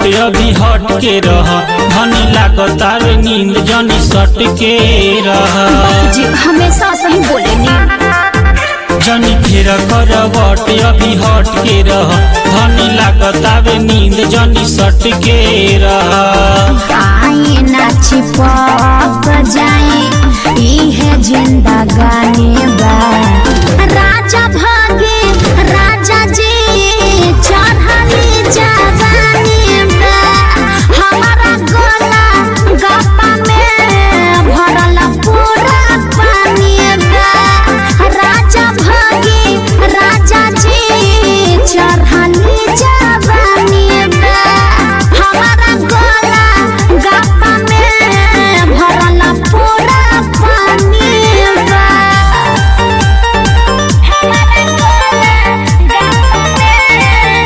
अभी हट के रह धनी लागतार नींद जनी सट के रह जी हमेशा सही बोलेनी जनी फिर करवट अभी हट के रह धनी लागतावे नींद जनी सट के रह आए ना छिपक जाए इहे जिंदगानी बा राजा भागे राजा जी चढ़ली जवानी बा हमारा गला गप्पा में भरल पूरा पानी बा राजा भागे राजा जी चढ़ली जवानी बा हमारा गला गप्पा में भरल पूरा पानी बा हमारा गला गप्पा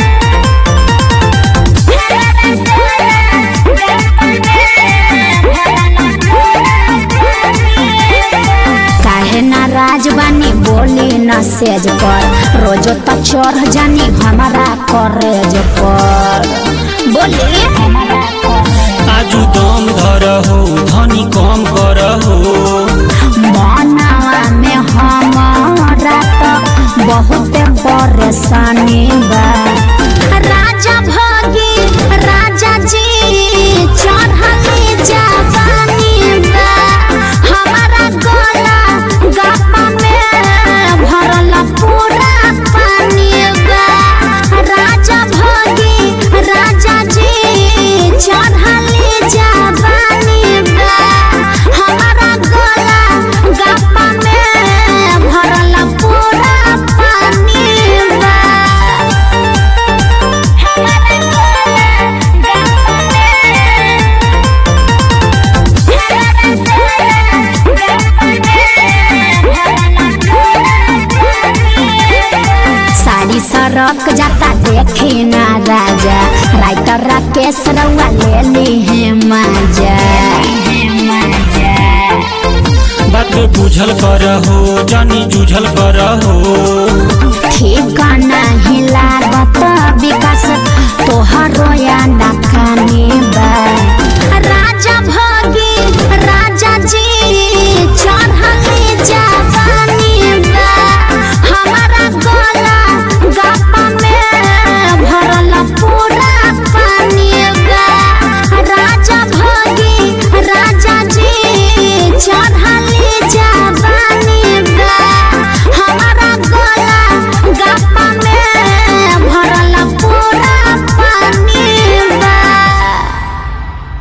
काहे नाराज बानी बोली न सेज पर रोजो त चढ़ जानी हमारा करेज पर बोली हमारा आजू दम धर हो धनी कम कर हो मनावा में हमारा त बहुत परेशानी बा राजा भागी राजा जी चढ़ली जवानी बा हमारा गला गप्पा में भरल पूरा पानी बा राजा भागी राजा जी चढ़ली जवानी बा हमारा गला गप्पा में भरल पूरा पानी बा हमारा गला गप्पा साड़ी सरक जाता देखी ना राजा राइटर राकेश रउआ ले ली है मजा बात बुझल कर हो जनी जूझल कर हो